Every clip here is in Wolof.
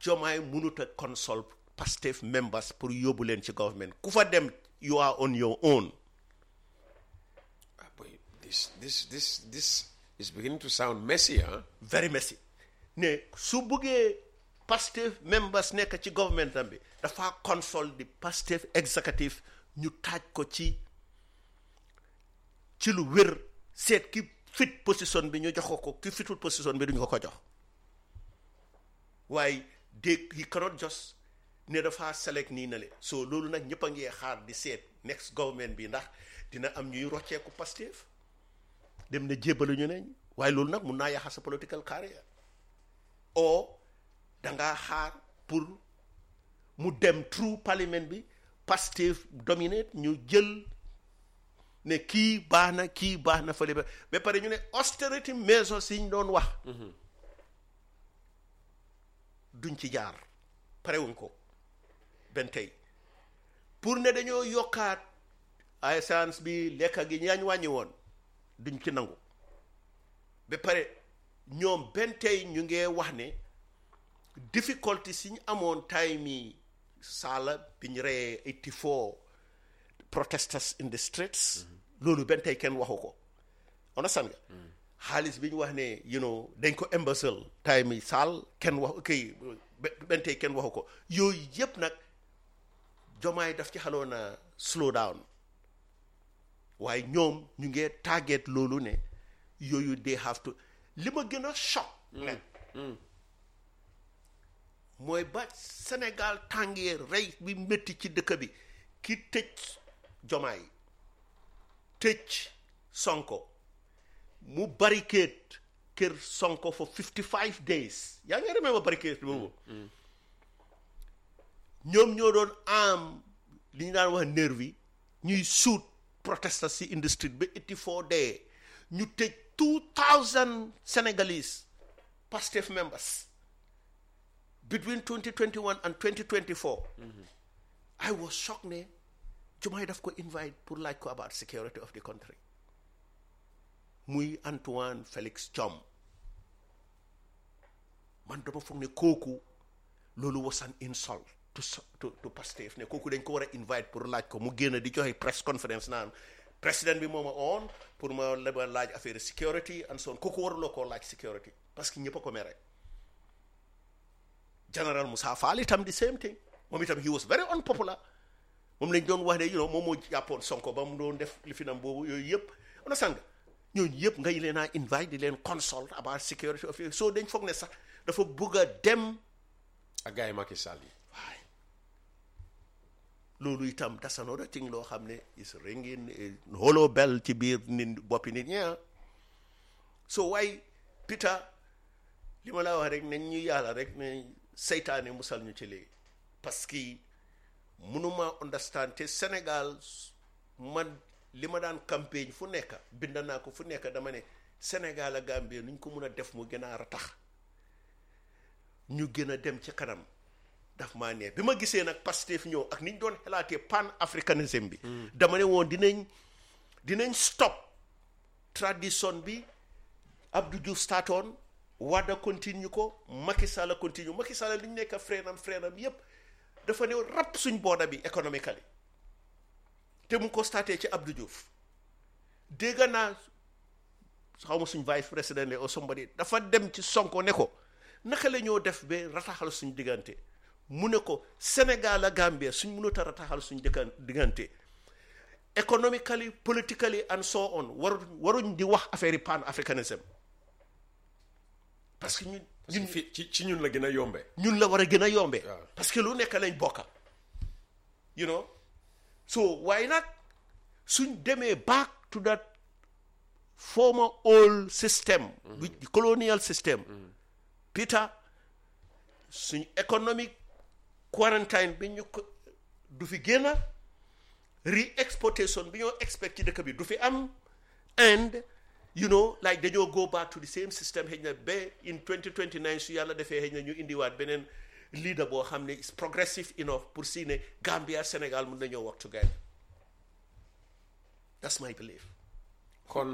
Jomaay mënut a consult Pastef members pour yóbbu leen ci government ku fa dem you are on your own Ah, boy, this this this this is beginning to sound messy, huh? very messy ne su buggee Pastef members nekk ci government am bi dafa consult di Pastef executive ñu taaj ko ci ci lu wér seet ki fit position bi ñu jox ko ko ki fitul position bi duñu ko ko jox waaye dégg he cannot just ne dafa select nii na le so loolu nag ñëpp a ngi xaar di seet next government bi ndax dina am ñuy rocceeku Pastef dem ne jébbalu ñu neñ waaye loolu nag mun naa yàqa sa political career o dangaa xaar pour mu dem through parliament bi Pastef dominate ñu jël ne kii baax na kii baax na fële ba ba pare ñu ne austerity measures yi ñu doon wax duñ ci jaar parewuñ ko benn tey pour ne dañoo yokkaat essence bi lekka gi ñaañ wàññi woon duñ ci nangu ba pare ñoom benn tey ñu ngee wax ne difficulté si ñu amoon time yi saala bi ñu reyee 84 protesters in the streets loolu benn tey kenn waxu ko understand nga xaalis bi ñu wax ne you know dañ ko imbécile time yi saal kenn wax kay benn tey kenn waxu ko yooyu yëpp nag jomaay daf ci xaloon a slow down waaye ñoom ñu ngee target loolu ne yooyu they have to li ma gën a choc ne mooy ba Sénégal tàngee rey bi métti ci dëkk bi ki tëj jomaay tëj sonko mu barricade kër sonko for 55 days yaa ngi remember barricade boobu ñoom ñoo doon am li ñu daan wax nervi ñuy suut protesters si industrie ba 84 day ñu tëj 2000 Senegalese Pastef members between 2021 and 2024 I was shocked ne Jumaay daf ko invite pour laaj ko about security of the country muy Antoine Félix Diome man dama foog ne kooku loolu was an insult to to to Pastef ne kooku dañ ko war a invite pour laaj ko mu génn di joxe press conference naan président bi moo ma on pour ma la ma laaj affaire security and so on kooku waruloo koo laaj security parce que ñëpp a ko mere General Moussa Fall itam the same thing moom itam he was very unpopular moom lañ doon wax ne you know moom moo jàppoon Sonko ba mu doon def li fi nam boobu yooyu yëpp on sang ñooñu yëpp ngay leen a invite di leen consult about security of so dañ foog ne sax dafa bëgg a dem ak gars yi Macky Sall yi waaye loolu itam that's another thing loo xam ne is ringing hollow bell ci biir nit boppi nit ñi so waaye Peter li ma laa wax rek nañ ñu yàlla rek ne seytaane musal ñu ci léegi parce que mënuma understand te Sénégal man li ma daan campagne fu nekk bind naa ko fu nekk dama ne Sénégal ak Gambie nuñ ko mun a def mu gën a ratax ñu gën a dem ci kanam daf maa neex bi ma gisee nag Pastef ñëw ak ni ñu doon xalaatee pan africanisme bi dama ne woon dinañ dinañ stop tradition bi Abdou Diouf startoon Wade continue ko Macky Sall continue Macky Sall li ñu nekk freenam freenam yépp dafa ne rap suñ booda bi économically te mu ko starté ci Abdou Diouf dégg naa xaw ma suñ vice président ne o somebody dafa dem ci Sonko ne ko naka la ñoo def ba rataxal suñ diggante mu ne ko Sénégal ak Gambie suñ mënut a rataxal suñ dëkkan diggante economically politically and so on waru waruñ di wax affaire yi pan africanisme parce que ñun ñun fi ci ci ñun la gën a yombe ñun la war a gën a yombee waaw. parce que lu nekk lañ bokka you know so waaye nag suñ demee back to that former old system which the colonial system Peter suñ economic quarantine bi ñu ko du fi génn re-exportation bi ñoo expect ci dëkk bi du fi am and you know like dañoo go back to the same system xëy na ba in 2029 su yàlla defee xëy na ñu indiwaat beneen leader boo xam ne is progressive enough pour si ne Gambia Sénégal mun nañoo work together that's my belief kon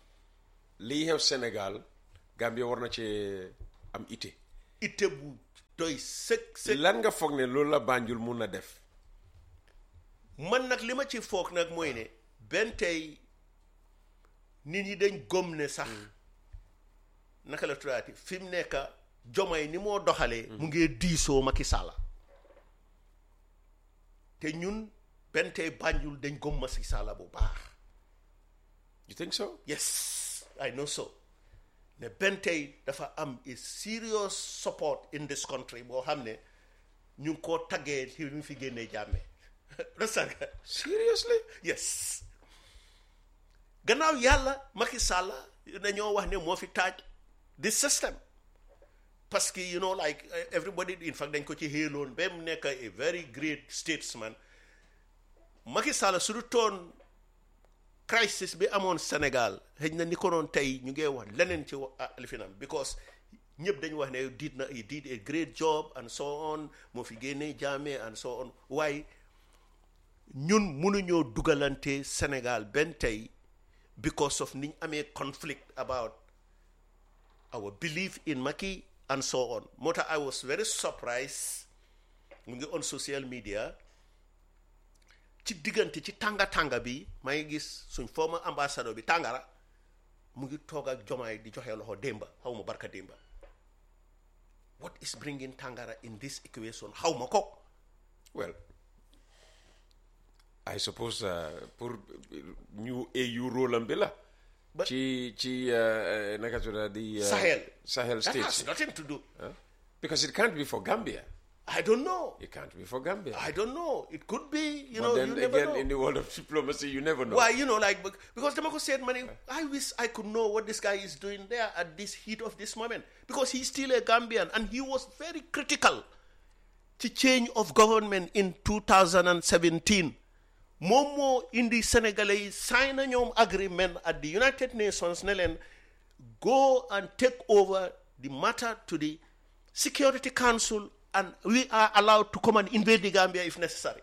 lii xew Sénégal Gambie war na ci am ité itte bu doy sëg sëg lan nga foog ne loolu la Banjul mun na def man nag li ma ci foog nag mooy ne benn tey nit ñi dañ gëm ne sax naka la tuddaati fi mu nekk jomay ni moo doxalee mu ngi diisoo Macky Sall te ñun benn tey Banjul dañ gëm Macky Sall bu baax you think so yes I know so ne benn tey dafa am a serious support in this country boo xam ne ñu ngi koo taggee ci ñu fi génnee jàmme understand nga seriously yes gannaaw yàlla Macky Sall dañoo wax ne moo fi taaj this system parce que you know like uh, everybody in fact dañ ko ci xéeloon ba mu nekk a very great statesman Macky Sall su du toon crisis bi amoon Sénégal xëy na ni ko noon tey ñu ngi wax leneen ci wa- li fi nam because ñëpp dañu wax ne did na he did a great job and so on moo fi génnee Jammeh and so on waaye ñun mënuñoo dugalante Sénégal benn tey because of niñ amee conflict about our belief in Macky and so on moo tax I was very surprised mu ngi on social media ci diggante ci tànga tànga bi maa ngi gis suñ former ambassadeur bi tàngara mu ngi toog ak jomaay di joxe loxo démba xaw ma barka démba what is bringing tàngara in this equation xaw ma ko well I suppose uh, pour ñu AU rôle am bi la But- ci ci uh, naka tudda di uh, Sahel Sahel that has states nothing to do huh? because it can't be for Gambia I don't know it can't be for Gambia I don't know it could be you but know then you never again know in the world of diplomacy you never know Why, you know, like, bec- because Demako said, money, I wish I could know what this guy is doing there at this heat of this moment. Because he's still a Gambian and he was very critical to change of government in 2017. Momo in the Senegalese sign a ñoom agreement at the United Nations ne leen go and take over the matter to the Security Council and we are allowed to come and invade the Gambia if necessary.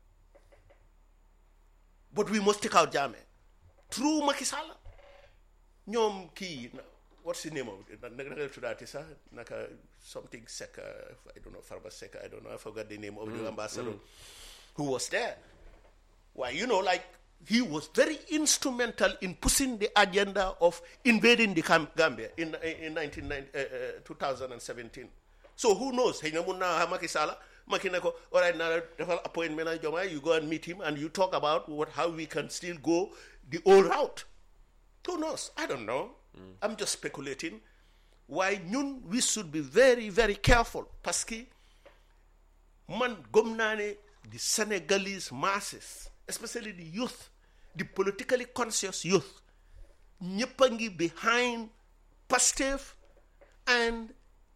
but we must take out Jammeh through Macky Sall ñoom kii na- what's the name of it naka naka la tuddaati sax naka something Seck uh, I don't know Farba Seck I don't know I forgot the name of the ambassador who was there why you know like he was very instrumental in pushing the agenda of invading the Gam- Gambia in in 1990, uh, uh, 2017 so who knows xëy na mun naa wax Macky Sall Macky ne ko all right now defal appointment ak Diomaye you go and meet him and you talk about what how we can still go the old route who knows I don't know I'm just speculating why ñun we should be very very careful parce que man gëm naa ne the Senegalese masses especially the youth the politically conscious youth ñëpp a ngi behind Pastef and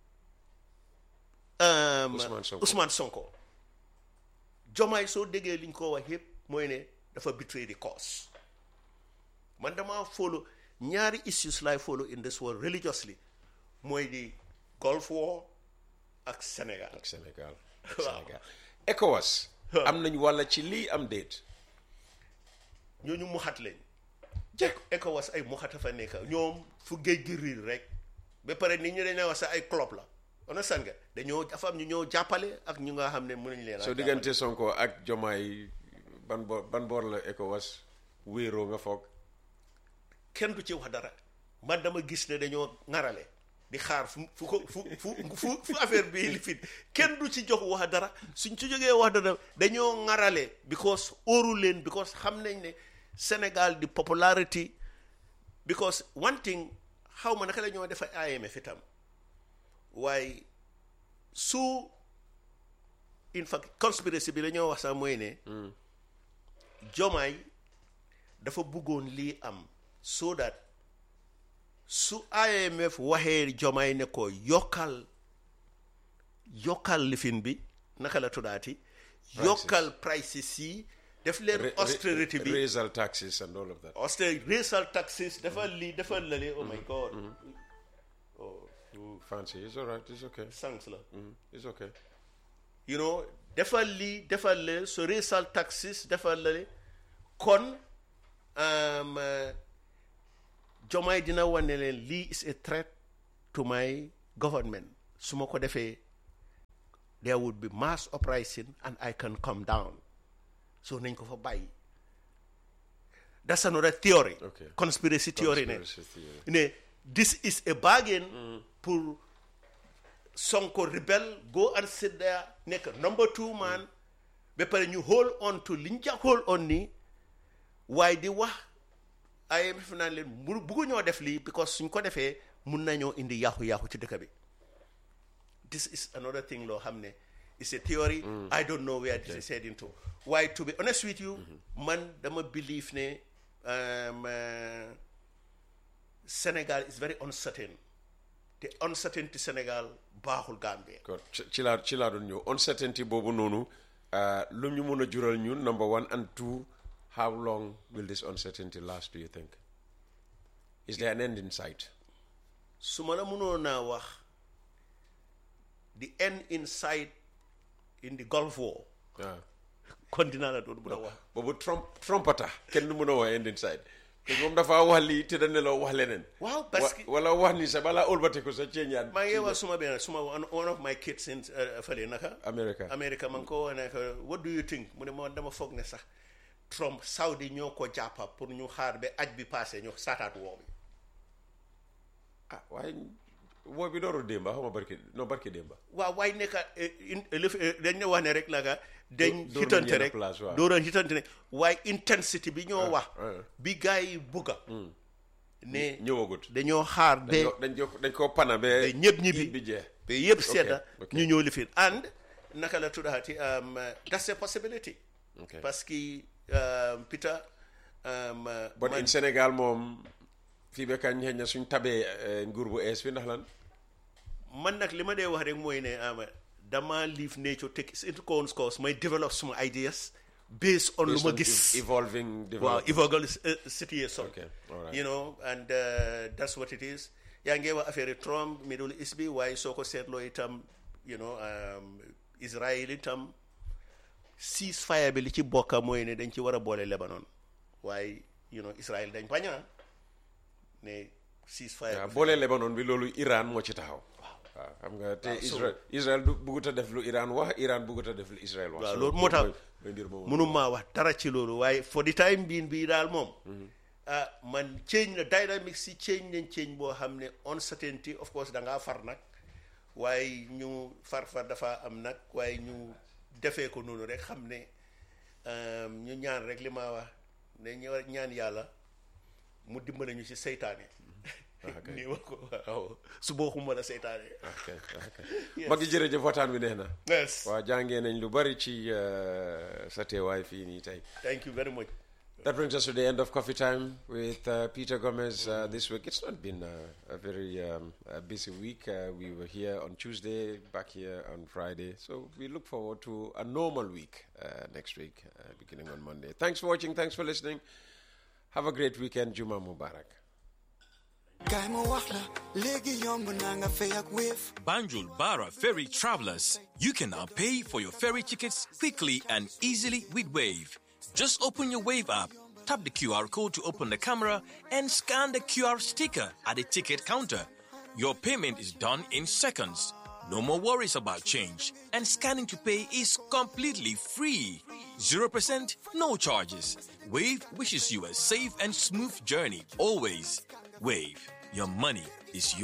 um, Ousmane Sonko. Ousmane Sonko Jomaay soo déggee liñ ko wax yëpp mooy ne dafa betray the cause man dama follow ñaari issues lay follow in this world religiously mooy di Gulf War ak Sénégal ak Sénégal ak Waaw. Sénégal ECOWAS am nañ walla ci lii am déet ñooñu muxat lañ jekk ECOWAS ay muxat a fa nekk ñoom fu géej gi riir rek ba pare nit ñi dañ lay wax sax ay club la understand nga dañoo dafa am ñu ñoo jàppale ak ñu nga xam ne mënuñ leen a soo diggante Sonko ak Jomaay ban boor ban boor la ECOWAS wéeroo nga foog kenn du ci wax dara man dama gis ne dañoo ŋarale di xaar fu fu ko fu fu fu fu affaire bi li fit kenn du ci jox wax dara suñ ci jógee wax dara dañoo ŋarale because óoru leen because xam nañ ne Sénégal di popularity because one thing xaw ma naka la ñoo defa IMF itam waaye su in fact conspiracy bi la ñoo wax sax mooy ne jomaay dafa bëggoon lii am so that su IMF waxee jomaay ne ko yokkal yokkal lifin bi naka la tuddaati yokkal prices yi def leen Ra- ra- austerity bi raisal taxes and all of that austerity racial taxes dafa lii dafa lale oh my god oh fancy it's all right it's okay thanks la Mm, it's okay you know defal lii defal le so racial taxes defal lale kon um, uh, jomaay dina wane leen lii is a threat to my government su ma ko defee there would be mass uprising and I can come down so nañ ko fa bàyyi that's another theory Okay. conspiracy theory ne Conspiracy theory. ne this is a bargain pour Sonko rebel go and sit there nekk number two man ba pare ñu hold on to liñ ca hold on ni waaye di wax IMF naan leen mu buggu ñoo def lii because suñ ko defee mun nañoo indi yaaxu-yaaxu ci dëkk bi this is another thing loo xam ne it's a theory I don't know where this is heading to waaye to be honest with you man dama believe ne um, uh, Sénégal is very uncertain te uncertainty Sénégal baaxul Gambie Kon ci ci laa ci laa doon ñëw uncertainty boobu noonu uh, lu ñu mun a jural ñun number one and two how long will this uncertainty last do you think is there an end in sight su ma la mënoon naa wax the end in sight in the Gulf War waaw kon dinaa la doon mën a wax boobu Trump Trumpata kenn du mun a wax end in sight te moom dafa wax lii te dañ ne la wax leneen waaw parce que Wa- wala wax ni sa balaa ëlbatiku sa ceeñaan maa ngi wax suma benn suma one one of my kids in uh, fële naka America America man ko wax ne ko what do you think mu ne ma dama foog ne sax Trump Saudi ñoo ko jàppa pour ñu xaar ba aj bi passé ñu saataat woo bi ah waaye woo bi dooru démba xaw ma barki non barki démba waaw waaye nekka dañ ne wax ne rek naka dañ dóor nañ hitante yenn rek place, waaw. dóoran hitante ne waaye intensity bi ñoo wax ah. bi gars yi bugga ne ñëwagut dañoo xaar ba dañ ko dañ ko dañ ko pana ba ba ñëpp ñibbi bi jeex ba yëpp sedda ok. ñu ñëw lifin and naka la tuddaati um, that's a possibility Okay. parce que um, Peter um, bon man- in Sénégal moom fii ba kañ xëy na suñ tabee eh, nguur bu ees bi ndax lan man nag li ma dee wax rek mooy ne ama dama leave nature take its into course may develop suma ideas based on lu Based ma on gis ev- evolving waaw development. evolving uh, situation Okay, all right. you know and uh, that's what it is yaa ngi wax affaire Trump Middle East bi waaye soo ko seetloo itam you know um, Israel itam ceasefire bi li ci bokka mooy ne dañ ci war a boole Lebanon waaye you know Israel dañ baña ne ceasefire waaw bi boole Lebanon bi loolu Iran moo ci taxaw waaw xam nga te Waaw, so- Israel Israel du buggut a def lu Iran wax Iran buggut a def lu Israel wax waaw So, loolu moo tax mooy- mooy mbir moomu. mënu maa wax dara ci loolu waaye for the time being bii daal moom ah man change na dynamics si change nañ change boo xam ne uncertainty of course da ngaa far nag waaye ñu far far dafa am nag waaye ñu defee ko noonu rek xam ne um, ñu ñaan rek li ma wax ne ñu war ñaan yàlla mu dimbale ñu ci seytaane nii ma ko waaw su bokkuma la seytaane ok ok mag yi jërëjëf waxtaan bi neex na yes waaw jàngee nañ lu bari ci uh, sa teewaay fii nii tey thank you very much That brings us to the end of coffee time with uh, Peter Gomez uh, this week. It's not been uh, a very um, a busy week. Uh, we were here on Tuesday, back here on Friday. So we look forward to a normal week uh, next week, uh, beginning on Monday. Thanks for watching. Thanks for listening. Have a great weekend. Juma Mubarak. Kaay ma wax la léegi yomb na nga fay ak Wave Banjul Bara Ferry travelers, you can now pay for your ferry tickets quickly and easily with Wave. Just open your Wave app, tap the QR code to open the camera, and scan the QR sticker at the ticket counter. Your payment is done in seconds. No more worries about change, and scanning to pay is completely free. 0% no charges. Wave wishes you a safe and smooth journey always. Wave, your money is yours.